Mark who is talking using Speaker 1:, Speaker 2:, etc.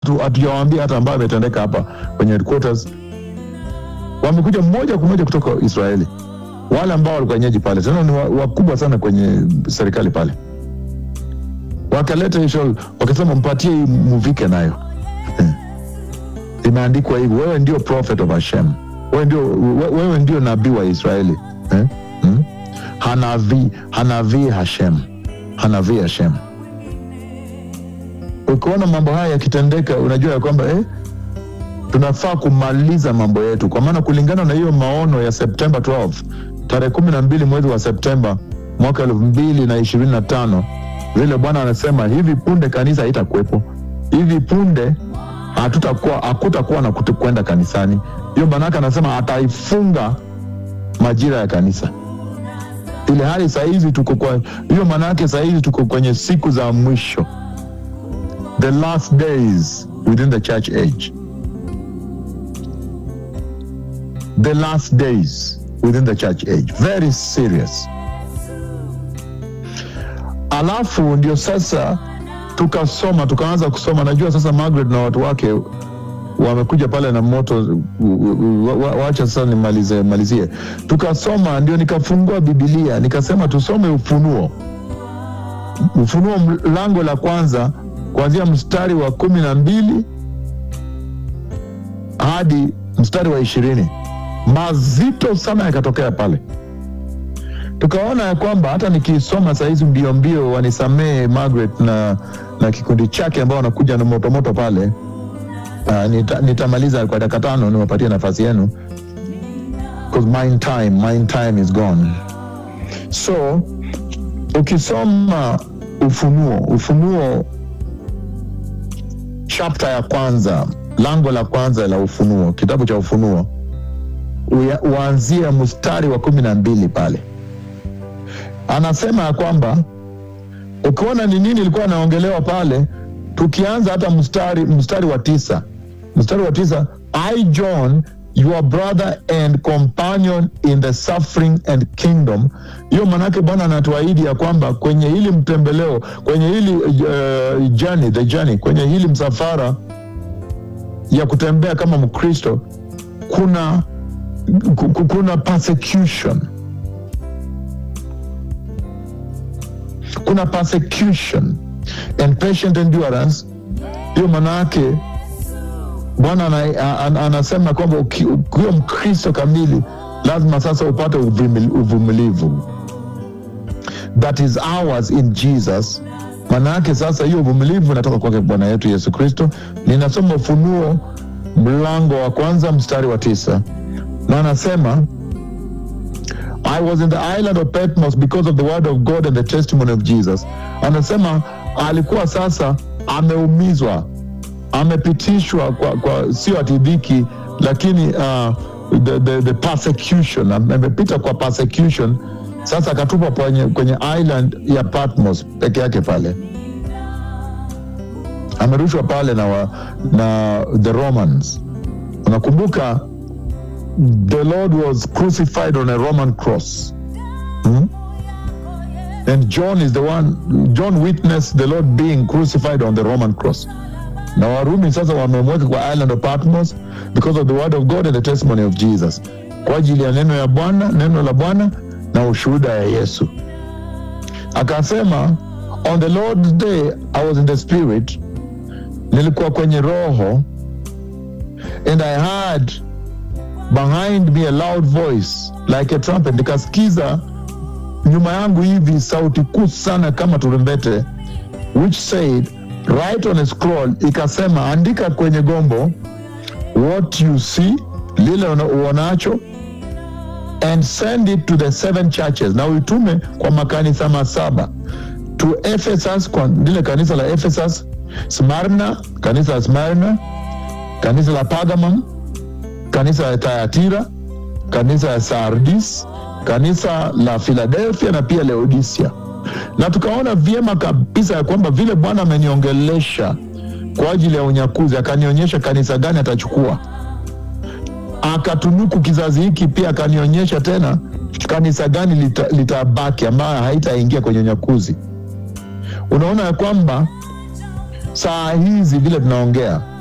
Speaker 1: tu hatujawaambia hata ambayo ametendeka hapa kwenye headquarters. Wamekuja moja kwa moja kutoka Israeli, wale ambao walikuwa wenyeji pale, tena ni wa- wakubwa sana kwenye serikali pale, wakaleta hiyo, wakasema mpatie hii muvike nayo imeandikwa hivi, wewe ndio prophet of Hashem, wewe ndio, we- wewe ndio nabii wa Israeli eh? hmm? Hanavi, Hanavi Hashem, Hanavi Hashem. Ukiona mambo haya yakitendeka, unajua ya kwamba eh, tunafaa kumaliza mambo yetu, kwa maana kulingana na hiyo maono ya Septemba 12 tarehe kumi na mbili mwezi wa Septemba mwaka elfu mbili na ishirini na tano vile Bwana anasema hivi punde kanisa haitakuwepo, hivi punde hatutakuwa hakutakuwa na kutu- kwenda kanisani. Hiyo maanake anasema ataifunga majira ya kanisa, ile hali sahizi tuko kwa hiyo, maanake sahizi tuko kwenye siku za mwisho, the last days within the church age, the last days within the church age, very serious. Alafu ndio sasa tukasoma tukaanza kusoma. Najua sasa Margaret na watu wake wamekuja pale na moto. wa- wa- Wacha sasa nimalize malizie. Tukasoma, ndio nikafungua Bibilia nikasema tusome Ufunuo, Ufunuo lango la kwanza kuanzia mstari wa kumi na mbili hadi mstari wa ishirini. Mazito sana yakatokea pale tukaona ya kwamba hata nikisoma sahizi mbio mbio, wanisamee Margaret na, na kikundi chake ambao wanakuja na motomoto pale. Uh, nita, nitamaliza kwa dakika tano niwapatie nafasi yenu because mine time, mine time is gone. So ukisoma Ufunuo, Ufunuo chapter ya kwanza, lango la kwanza la Ufunuo, kitabu cha Ufunuo uya- uanzie mstari wa kumi na mbili pale anasema ya kwamba ukiona ni nini ilikuwa anaongelewa pale, tukianza hata mstari mstari wa tisa mstari wa tisa I John your brother and companion in the suffering and kingdom. Hiyo manake Bwana anatuahidi ya kwamba kwenye hili mtembeleo, kwenye hili uh, journey, the journey, kwenye hili msafara ya kutembea kama Mkristo kuna ku- ku- kuna persecution kuna persecution and patient endurance. Hiyo maana yake Bwana ana- an- anasema kwamba uki- ukiwa Mkristo kamili lazima sasa upate uvumil- uvumilivu, that is ours in Jesus. Maana yake sasa hiyo uvumilivu inatoka kwake Bwana yetu Yesu Kristo. Ninasoma Ufunuo mlango wa kwanza mstari wa tisa na anasema I was in the island of Patmos because of the word of God and the testimony of Jesus. Anasema alikuwa sasa ameumizwa, amepitishwa kwa, kwa sio ati dhiki, lakini uh, the, the, the persecution, amepita kwa persecution. Sasa akatupwa kwenye, kwenye island ya Patmos peke yake pale, amerushwa pale na, wa, na the Romans. Unakumbuka the Lord was crucified on a Roman cross. Hmm? And John is the one, John witnessed the Lord being crucified on the Roman cross. Na Warumi sasa wamemweka kwa island of Patmos because of the word of God and the testimony of Jesus, kwa ajili ya neno ya Bwana, neno la Bwana na ushuhuda ya Yesu. Akasema, on the Lord's day I was in the spirit, nilikuwa kwenye roho and I heard behind me a loud voice like a trumpet, nikasikiza nyuma yangu hivi sauti kuu sana kama turumbete, which said write on a scroll, ikasema andika kwenye gombo what you see, lile una- uonacho and send it to the seven churches, na uitume kwa makanisa masaba to Ephesus, kwa lile kanisa la Ephesus, Smyrna, kanisa la Smyrna, kanisa la Pergamum, kanisa la Thyatira, kanisa la Sardis, kanisa la Philadelphia na pia Laodicea. Na tukaona vyema kabisa ya kwamba vile Bwana ameniongelesha kwa ajili ya unyakuzi, akanionyesha kanisa gani atachukua, akatunuku kizazi hiki, pia akanionyesha tena kanisa gani lita- litabaki ambayo haitaingia kwenye unyakuzi. Unaona ya kwamba saa hizi vile tunaongea